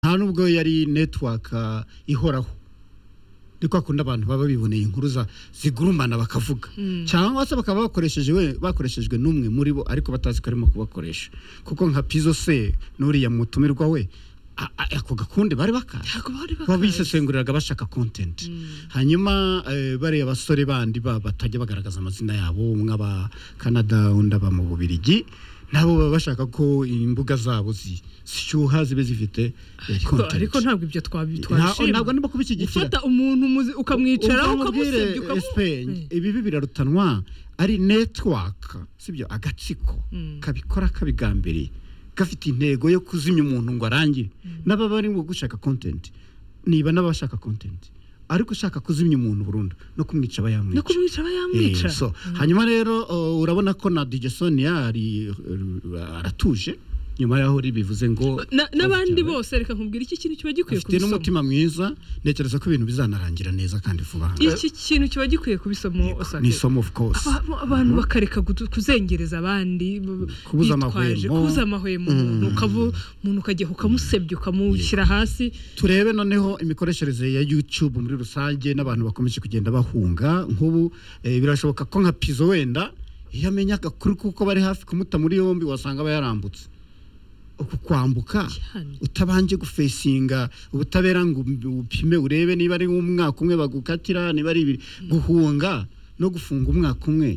nta nubwo yari netiwaka ihoraho ni kwa kundi abantu baba biboneye inkuru zigurumana bakavuga cyangwa se bakaba bakoresheje bakoreshejwe n'umwe muri bo ariko batazi ko arimo kubakoresha kuko nka pizo se n'uriya mutumirwa we ako gakundi bari bakazi baba bisesenguriraga bashaka kontenti hanyuma bariya basore bandi batajya bagaragaza amazina yabo umwe aba canada undi aba mu bubirigi nabo baba bashaka ko imbuga zabo zishyuha zibe zifite kontenti ariko ntabwo ibyo twabitwashima ntabwo niba kubishyigikira gufata umuntu muzi- ukamwicaraho ukamusebya ukamubwire esipeni ibibi birarutanwa ari netiwaka sibyo agatsiko kabikora kabigambiriye gafite intego yo kuzimya umuntu ngo arangire n'ababa barimo gushaka kontenti niba n'abashaka kontenti ariko ushaka kuzimya umuntu burundu no kumwica aba no yamwica kumwica aba yamwica Eh, so, hanyuma rero uh, urabona ko na DJ Sonia ari uh, aratuje nyuma yaho ribivuze ngo Na- n'abandi cyane. bose reka nkubwira iki kintu kiba gikwiye afite kubisoma n'umutima mwiza ntekereza ko ibintu bizanarangira neza kandi vuba iki kintu kiba gikwiye kubisoma ni osake isomo of course Aba- abantu bakareka gutu- kuzengereza abandi b- Kubuza amahwemo. bitwaje, kubuza amahwemo umuntu ukavu- umuntu ukajya ukamusebya ukamushyira hasi turebe noneho imikoreshereze ya youtube muri rusange n'abantu bakomeje kugenda bahunga nk'ubu eh, birashoboka ko nka pizo wenda iyo amenya agakuru kuko bari hafi kumuta muri yombi wasanga aba yarambutse uku kwambuka Cyane. utabanje gufesinga ubutabera ngo upime urebe niba ari umwaka umwe bagukatira niba ari ibiri guhunga no gufunga umwaka umwe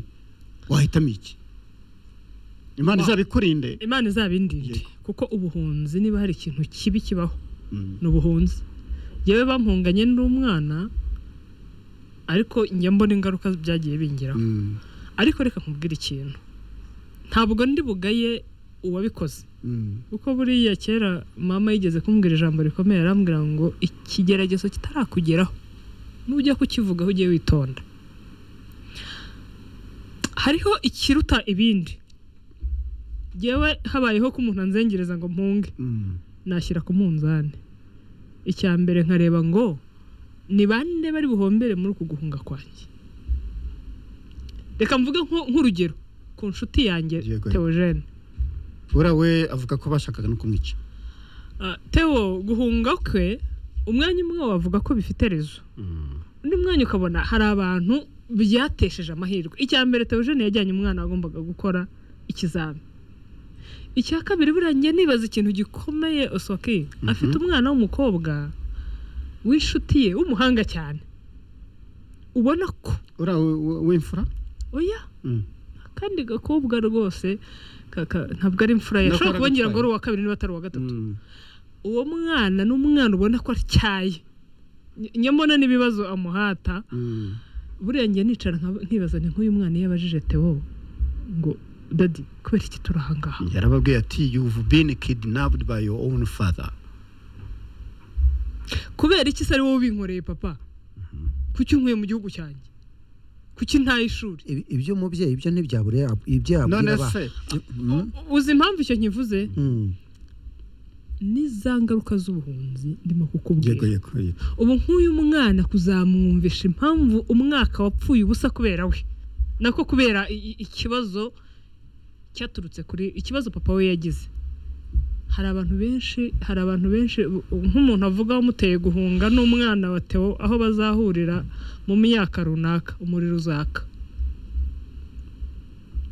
wahitamo iki imana izabikurinde imana izabindinde kuko ubuhunzi niba hari ikintu kibi kibaho ni ubuhunzi yewe bampunganye n'umwana ariko njya mbona ingaruka byagiye bingiraho Mm, ariko reka nkubwire ikintu ntabwo ndi bugaye uwabikoze mm. kuko buriya kera mama yigeze kumbwira ijambo rikomeye arambwira ngo ikigeragezo kitarakugeraho nujya kukivugaho ugiye witonda hariho ikiruta ibindi yewe habayeho ko umuntu anzengereza ngo mpunge Mm. nashyira ku munzani icya mbere nkareba ngo ni bande bari buhombere muri uku guhunga kwanjye reka mvuge nko- nk'urugero ku nshuti yanjye Yego. teogene buriya we avuga ko bashakaga no kumwica Ah, Theo guhunga kwe umwanya umwe wavuga ko bifite rezo undi mwanya ukabona hari abantu byatesheje amahirwe icya mbere Theogene yajyanye umwana wagombaga gukora ikizami icya kabiri buriya njye nibaza ikintu gikomeye osoke afite umwana w'umukobwa w'inshuti ye w'umuhanga cyane ubona ko uriya we- we- w'imfura oya Mm. kandi gakobwa rwose kaka- ntabwo ari imfura ye Nako ashobora kuba ngira ngo ari aragutwaye. uwa kabiri niba atari uwa gatatu Mm. uwo mwana ni umwana ubona ko atyaye Ny- nyamara n'ibibazo amuhata Mm. buriya njye nicara nka- nkibaza ni nk'uyu mwana iyo abajije Theo ngo dadi kubera iki turi aha ngaha yarababwiye ati you've been kidnapped by your own father kubera iki se ari wowe ubinkoreye papa kuki unkuye mu gihugu cyanjye kuki ntaye ishuri Ibi- ibyo umubyeyi ibyo ntibyabure yab- ibyo yabwira none abana. se Mm, uzi impamvu icyo nkivuze mm. ni za ngaruka z'ubuhunzi ndimo yego kukubwira yego yego. ubu nk'uyu mwana kuzamwumvisha impamvu umwaka wapfuye ubusa kubera we nako kubera i- i- ikibazo cyaturutse kuri ikibazo papa we yagize hari abantu benshi hari abantu benshi u- u- nk'umuntu avuga umuteye guhunga n'umwana wa Theo aho bazahurira mu myaka runaka umuriro uzaka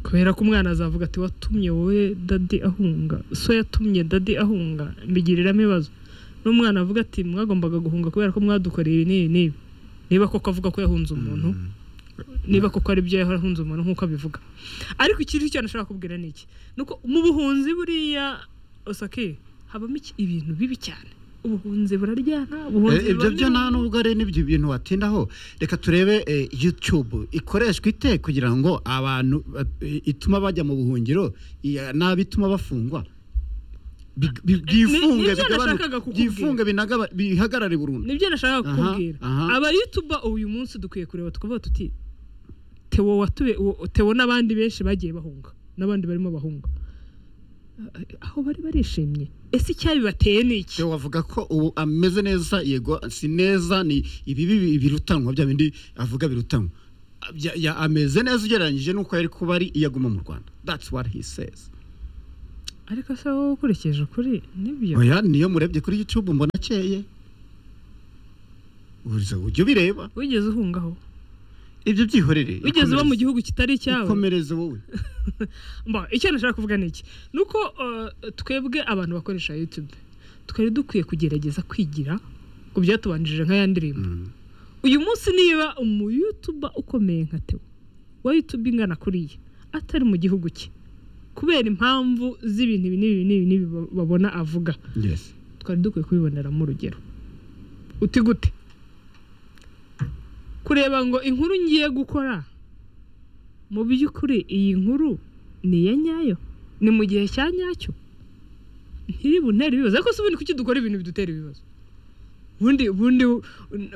kubera ko umwana azavuga ati watumye wowe dadi ahunga so yatumye dadi ahunga mbigiriramo ibibazo n'umwana avuga ati mwagombaga guhunga kubera ko mwadukoreye ibi n'ibi n'ibi niba koko avuga ko yahunze umuntu niba koko ari byo yahunze umuntu nk'uko abivuga ariko ikintu cyane ashobora kubwira ni iki ni uko mu buhunzi buriya osake habamo iki- ibintu bibi cyane ubuhunzi buraryana ubuhunzi Eh, ibyo bubamo byo nta ibihumbi. nubwo ari n'ibyo bintu watindaho reka turebe eh, youtube ikoreshwa ite kugira ngo abantu ba- eh, ituma bajya mu buhungiro iya- nabi ituma bafungwa Bi- bi- ni- byifunge nibyo bigabanu- nashakaga kukubwira. byifunge binagaba- bihagarare burundu nibyo nashakaga Aha, kukubwira aha. aba yutuba uyu munsi dukwiye kureba tukavuga tuti tewo watube uwo- tewo n'abandi benshi bagiye bahunga n'abandi barimo bahunga aho bari barishimye ese icyabibateye ni iki Theo wavuga ko ubu ameze neza yego si neza ni ibibi birutanwa bya bindi avuga birutanwa Abya- ya- ameze neza ugereranyije n'uko yari kuba ari iyo aguma mu rwanda that's what he says ariko se wowe ukurikije ukuri nibyo oya niyo murebye kuri youtube mbona akeye uriza ujya ubireba wigeze uhungaho ibyo byihorere wigeze uba mu ikomereze. gihugu kitari icyawe ikomereze wowe mba icyo nashaka kuvuga ni iki ni uko eh, twebwe abantu bakoresha yutube twari dukwiye kugerageza kwigira ku byatubanjije nk'aya ndirimbo Mm. uyu munsi niba umuyutuba ukomeye nka tewo wa yutube ingana kuriya atari mu gihugu cye kubera impamvu z'ibintu ibi n'ibi n'ibi n'ibi ba- babona avuga yes twari dukwiye kubiboneramo urugero uti gute kureba ngo inkuru ngiye gukora mu by'ukuri iyi nkuru ni iya nyayo ni mu gihe cya nyacyo ntiribuntera ibibazo ariko si ubundi kuki dukora ibintu bidutera ibibazo ubundi ubundi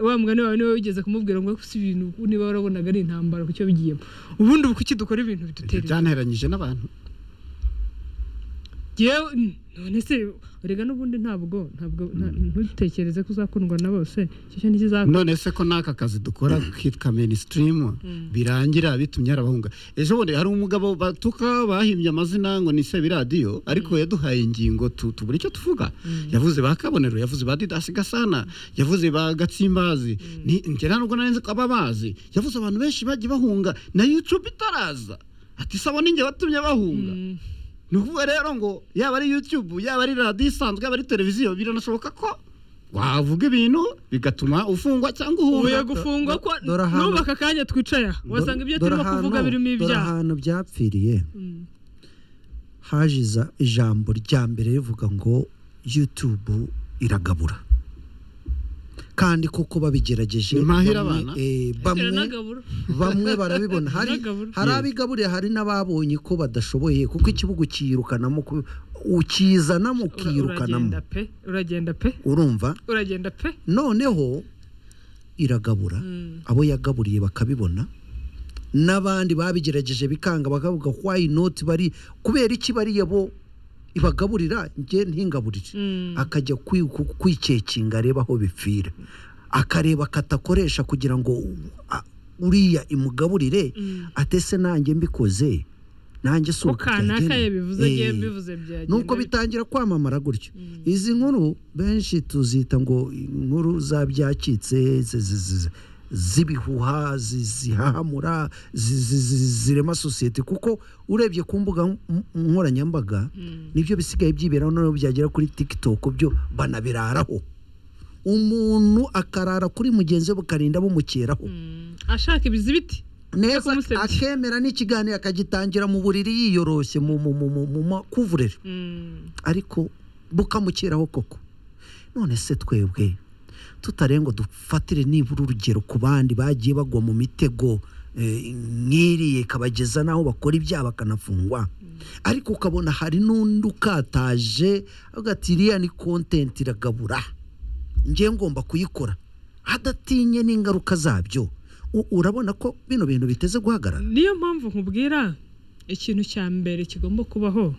wa mugani wawe niwe wigeze kumubwira ngo si ibintu niba warabonaga ari intambara kucyo bigiyemo ubundi ubu kuki dukora ibintu bidutera ibibazo byanteranyije n'abantu yewe none se rega n'ubundi ntabwo ntabwo nta- ntutekereze ko uzakundwa na bose icyo cyo ntikizakundwa none se ko n'aka kazi dukora kitwa mainstream birangira bitumye hari abahunga ejo bundi hari umugabo batuka bahimbye amazina ngo ni sebiradiyo ariko yaduhaye ingingo tu- tubura icyo tuvuga yavuze ba kabonero yavuze ba didasi gasana yavuze ba gatsimbazi ni njye nta nubwo narenze ko aba bazi yavuze abantu benshi bagiye bahunga na youtube itaraza ati sabo ninjye watumye bahunga Mm. ni ukuvuga rero ngo yaba ari youtube yaba ari radiyo isanzwe yaba ari televiziyo biranashoboka ko wavuga ibintu bigatuma ufungwa cyangwa ubuye uhunga gufungwa ko do- dore ahantu- nubaka akanya twicaya wasanga ibyo turimo kuvuga birimo dore ibyaha ahantu byapfiriye Mm. haje iza- ijambo rya mbere rivuga ngo yutubu iragabura kandi kuko babigerageje Nimahire bamwe- abana. eh, Bwira bamwe n'agaburo. bamwe barabibona hari Iragabura. hari abigaburiye hari n'ababonye ko badashoboye kuko ikibugu kiyirukanamo ku- ukizanamo Ura- ukiyirukanamo uragenda pe uragenda pe urumva uragenda pe noneho iragabura Mm. abo yagaburiye bakabibona n'abandi babigerageje bikanga bakavuga why not bari kubera iki bariya bo ibagaburira njye ntingaburire Mm. akajya kwi- ku- kwicekinga areba aho bipfira akareba akatakoresha kugira ngo u- a- uriya imugaburire Mm. ate se nanjye mbikoze nanjye si ko uku kanaka byagenda." yabivuze ngewe Eh, mbivuze byagenda nuko bitangira kwamamara gutyo izi nkuru benshi tuzita ngo inkuru zabyacitse zi- zi- zi- z'ibihuha zi- zihahamura zi- zi- zi- zirema sosiyete kuko urebye ku mbuga nk- nkoranyambaga Mm. nibyo bisigaye byiberaho noneho byagera kuri tiktok byo banabiraraho umuntu akarara kuri mugenzi we bukarinda bumukeraho Mm. ashaka ibizibiti neza kumusebya. akemera n'ikiganiro akagitangira mu buriri yiyoroshye mu mu- mu- mu- mu makuvureri Mm. ariko bukamukeraho koko none se twebwe tutarengo dufatire nibura urugero ku bandi bagiye bagwa mu mitego eh, nk'iriya ikabageza n'aho bakora ibyaha bakanafungwa ariko ukabona hari n'undi ukataje avuga ati iriya ni kontenti iragabura njye ngomba kuyikora adatinye n'ingaruka zabyo U- urabona ko bino bintu biteze guhagarara niyo mpamvu nkubwira ikintu cya mbere kigomba kubaho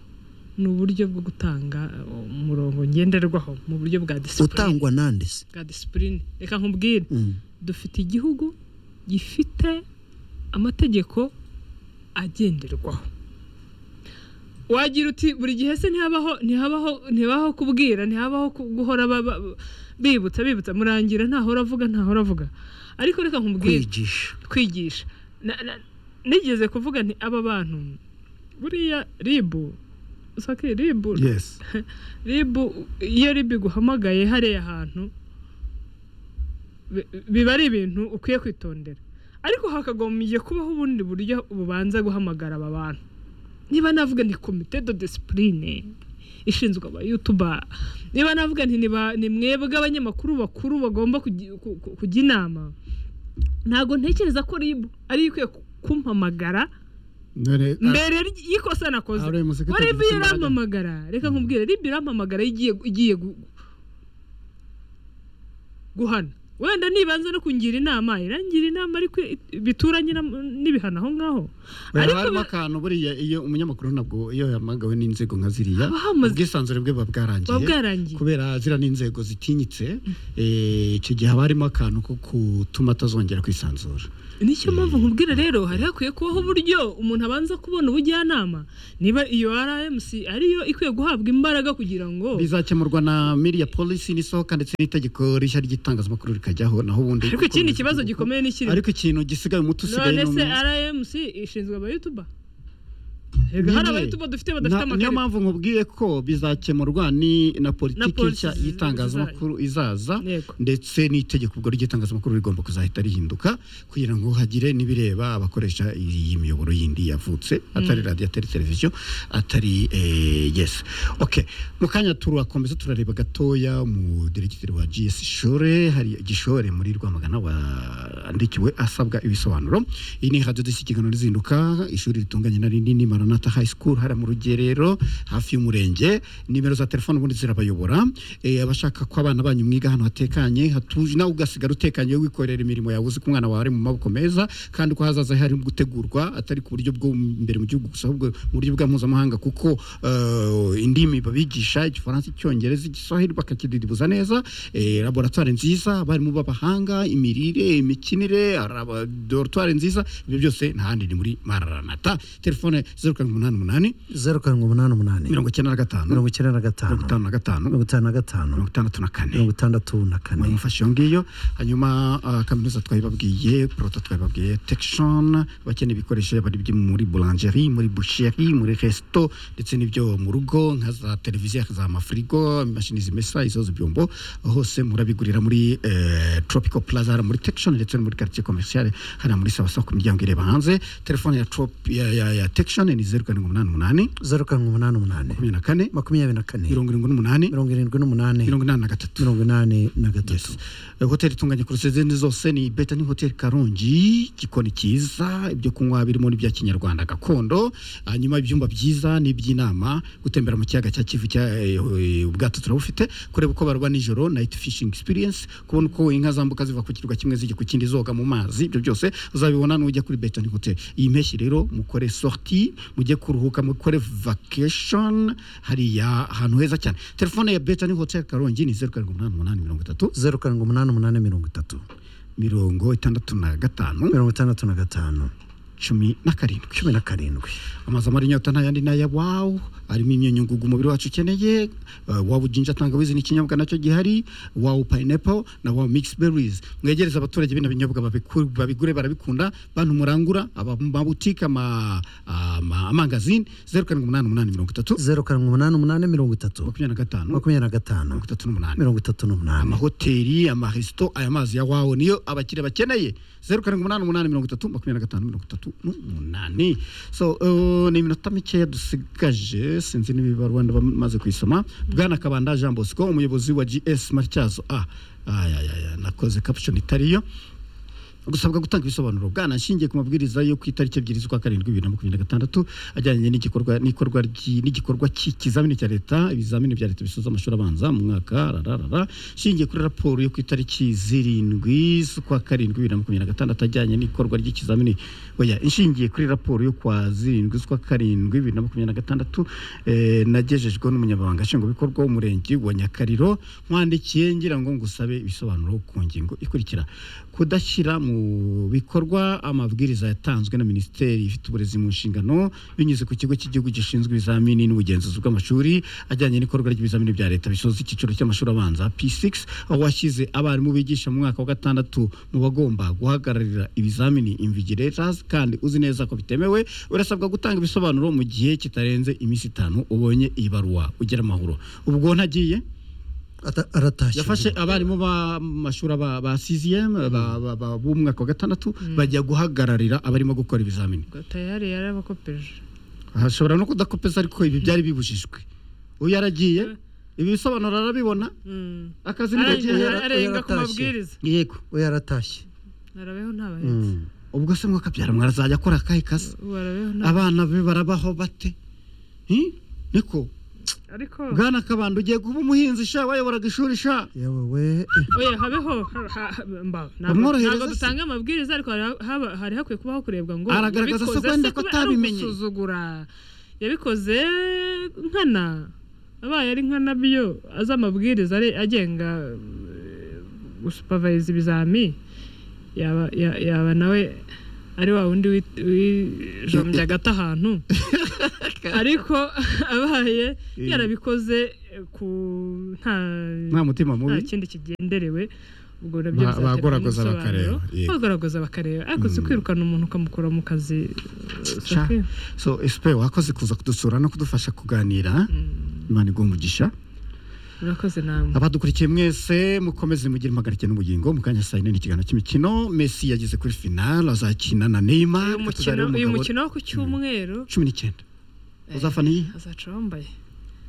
ni uburyo bwo gutanga uh, umurongo ngenderwaho mu buryo bwa disipurine utangwa nande se bwa disipurine reka nkubwire Mm. dufite igihugu gifite amategeko agenderwaho wagira uti buri gihe se ntihabaho ntihabaho ntihabaho kubwira ntihabaho ku- guhora ba- ba- bibutsa bibutsa murangira ntahora avuga ntahora avuga ariko reka nkubwire kwigisha kwigisha Na- na- nigeze kuvuga nti aba bantu buriya ribu usake ribu yes ribu iyo ribu iguhamagaye hariya hantu bi- biba ari ibintu ukwiye kwitondera ariko hakagombye kubaho ubundi buryo bubanza guhamagara aba bantu niba navuga ni komite do disipurine ishinzwe abayutuba niba navuga nti ni ba- ni mwebwe abanyamakuru bakuru bagomba kugi- ku- ku- kujya inama ntabwo ntekereza ko ribu ariyo ikwiye ku- kumpamagara none mbere ry- y'ikosa nakoze ari muzika wari ivi yarampamagara reka nkubwire ribi yarampamagara igiye igiye gu- guhana wenda nibanza no kungira inama irangira inama ariko i- bituranye na- n'ibihano aho ngaho ariko harimo ba- akantu buriya iyo umunyamakuru nabwo iyo yamagawe n'inzego nka ziriya Haba hamaze- ubwisanzure bwe buba buba bwarangiye bwarangiye kubera ziriya ni inzego zitinyitse eh, icyo gihe haba harimo akantu ko gutuma atazongera kwisanzura nicyo mpamvu nkubwira rero hari hakwiye kubaho uburyo umuntu abanza kubona ubujyanama niba iyo rmc ariyo ikwiye guhabwa imbaraga kugira ngo bizakemurwa na miriya polisi n'isohoka ndetse n'itegeko rishya ry'itangazamakuru rikajyaho naho ubundi ariko ikindi kibazo gikomeye ni kiri ariko ikintu gisigaye umuti usigaye none ni se umwe. rmc ishinzwe abayutuba Erega hari Nyine, abayutuba dufite badafite na- niyo amakarita mpamvu nkubwiye ko bizakemurwa ni na politiki polisi nshya zi- y'itangazamakuru izaza Yego. ndetse n'itegeko ubwo ry'itangazamakuru rigomba kuzahita rihinduka kugira ngo hagire n'ibireba abakoresha iyi miyoboro yindi yavutse atari radiyo atari televiziyo atari eh, yes okay mu kanya turakomeza turareba gatoya mu diregiteri wa gs shore hari gishore muri rwamagana wandikiwe asabwa ibisobanuro iyi ni radiyo dushyikirana rizinduka ishuri ritunganye na rinini maranata high school hariya mu rugerero hafi y'umurenge nimero za telefone ubundi zirabayobora eh, abashaka ko abana banyu mwiga ahantu hatekanye hatuje nawe ugasigara utekanye wowe wikorera imirimo yawe uzi ko umwana wawe ari mu maboko meza kandi ko hazaza hari gutegurwa atari ku buryo bwo imbere mu gihugu gusa ahubwo mu buryo bwa mpuzamahanga kuko eh, indimi babigisha igifaransa icyongereza igiswahili bakakididibuza neza eh, laboratwari nziza abarimu b'abahanga imirire imikinire araba- dorotwari nziza ibyo byose nta handi ni muri mararanata telefone zeru karindwi umunani umunani zeru karindwi umunani umunani mirongo icyenda na gatanu mirongo icyenda na gatanu mirongo itanu na gatanu mirongo itanu mirongo na gatanu itandatu na kane mirongo itandatu na kane mufashe iyo ngiyo hanyuma ah, kaminuza twayibabwiye proto twayibabwiye tekishoni abakeneye ibikoresho yaba ari ibyo muri bulanjeri muri busheri muri resito ndetse n'ibyo mu rugo nka za televiziyo za amafirigo imashini zimesa izoza ibyombo hose murabigurira muri eh, tropical plaza hariya muri tekishoni ndetse no muri quartier commercial hariya muri sawasawa ku miryango ireba hanze telefone ya trop- ya- ya ya tekishoni ni zeru karindwi umunani umunani zeru karindwi umunani umunani makumyabiri na kane makumyabiri na kane mirongo irindwi n'umunani mirongo irindwi n'umunani mirongo inani na gatatu mirongo inani na gatatu Yes. Eh, hoteli itunganye kurusha izindi zose ni beta ni hoteli karongi igikoni cyiza ibyo kunywa birimo n'ibya kinyarwanda gakondo hanyuma ibyumba byiza n'iby'inama gutembera mu kiyaga cya kivu cya eh, eh, ubwato turabufite kureba uko baroba nijoro night fishing experience kubona uko inka zambuka ziva ku kirwa kimwe zijya ku kindi zoga mu mazi ibyo byose uzabibona nujya kuri beta ni hoteli iyi mpeshyi rero mukore sorti mujye kuruhuka mukore vacation hariya ahantu heza cyane telefone ya beta ni hoteli karongi ni zeru karindwi umunani umunani mirongo itatu zeru karindwi umunani umunani mirongo itatu mirongo itandatu na gatanu mirongo itandatu na gatanu cumi na karindwi cumi na karindwi amazu amara inyota nta yandi n'aya wawu arimo imyunyungugu umubiri wacu ukeneye uh, wawu jinja tangawizi ni ikinyobwa nacyo gihari wawu pineapple na wawu mix berries mwegereza abaturage bino binyobwa babiku- babigure barabikunda bantu murangura aba- amabutike ama- ama- amangazini zeru karindwi umunani umunani mirongo itatu zeru karindwi umunani umunani mirongo itatu makumyabiri na gatanu mirongo makumyabiri na gatanu itatu n'umunani mirongo itatu n'umunani amahoteli amaresito aya mazi ya wawo niyo abakiriya bakeneye zeru karindwi umunani umunani mirongo itatu makumyabiri na gatanu mirongo itatu n'umunani so uh, ni iminota mikeya dusigaje sinzi niba rwanda bamaze kuyisoma bwana kabanda jean bosco umuyobozi wa gs matyazo a ayayaya nakoze caption itariyo gusabwa gutanga ibisobanuro bwanashingiye ku mabwiriza yo ku itariki ebyiri z'ukwa karindwi bibiri na makumyabiri na gatandatu ajyanye n'igikorwa n'ikorwa ry'i- n'igikorwa cy'ikizamini cya leta ibizamini bya leta bisoza amashuri abanza mu mwaka rararara shingiye kuri raporo yo ku itariki zirindwi z'ukwa karindwi bibiri na makumyabiri na gatandatu ajyanye n'ikorwa ry'ikizamini oya inshingiye kuri raporo yo kwa zirindwi z'ukwa karindwi bibiri na makumyabiri na gatandatu eh, nagejejweho n'umunyamabanga nshingwabikorwa w'umurenge wa nyakariro nkwandikiye ngira ngo ngusabe ibisobanuro ku ngingo ikurikira kudashyira mu bikorwa amabwiriza yatanzwe na minisiteri ifite uburezi mu nshingano binyuze ku kigo cy'igihugu gishinzwe ibizamini n'ubugenzuzi bw'amashuri ajyanye n'ikorwa ry'ibizamini bya leta bisoza icyiciro cy'amashuri abanza p6 aho washyize abarimu bigisha mu mwaka wa gatandatu mu bagomba guhagararira ibizamini invigilators kandi uzi neza ko bitemewe urasabwa gutanga ibisobanuro mu gihe kitarenze iminsi itanu ubonye iyi baruwa ugira amahoro ubwo ntagiye Ata- aratashye yafashe abarimu b'amashuri aba- ba siziyemu b'umwaka wa gatandatu bajya guhagararira abarimo gukora ibizamini ngo tayari yarabakopeje hashobora no kudakopeza ariko ibi byari bibujijwe uyu yaragiye ibi bisobanuro arabibona Mm. akazi Arenga- ntibagiye yara- arenga ku yaratashye. mabwiriza yego we yaratashye arabeho ntabahetse Mm. ubwo se mwakabyara mwarazajya akora akahe kazi ubu arabeho nta abana be barabaho bate Hmm? niko ariko bwana kabanda ugiye kuba umuhinzi sha wayoboraga ishuri sha yewe we oya habeho ha- ha- mbaho. Ntabwo- Bamworohereza ntabwo se. dutanga amabwiriza ariko hari- haba- hari hakwiye kubaho kurebwa ngo Aragaragaza se yabikoze wenda se ko kuba ari atabimenye. ugusuzugura yabikoze nkana abaye ari nkana byo azi amabwiriza ari- agenga eh, gusupavayiza ibizami yaba ya- yaba nawe ari wa wundi wi- wijombye agati ahantu ariko abaye Eh. yarabikoze eh, ku nta nta mutima nta mubi kindi kigenderewe ubwo nabyo Ba- bizaterwa bagoragoza n'ubusobanuro. bakareba, yego. bagoragoza bakareba ariko si Mm. kwirukana umuntu ukamukura mu kazi eh, Sha. sake. so esipe wakoze kuza kudusura no kudufasha kuganira Mm, imana iguha umugisha urakoze namwe abadukurikiye mwese mukomeze mugire impagarike n'ubugingo mu kanya saa yine ni ikiganiro cy'imikino mesi yageze kuri finale azakina na neymar uyu mukino atuzareba uyu umugabo mukino wo ku cyumweru cumi n'icyenda eh, uzafana iyi? azaca wambaye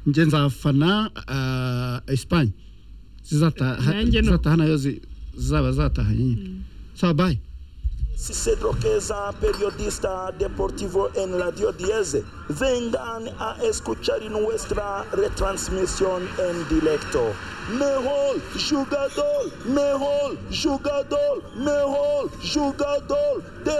njye nzafana ah, esipanye zizataha Nanjye ni uko. zizataha nayo zi- zaba zataha nyine sawa bayi Cicedro Queza, periodista deportivo en la Dio Diez, vengan a escuchar nuestra retransmisión en directo. Mejor jugador, mejor jugador, mejor jugador de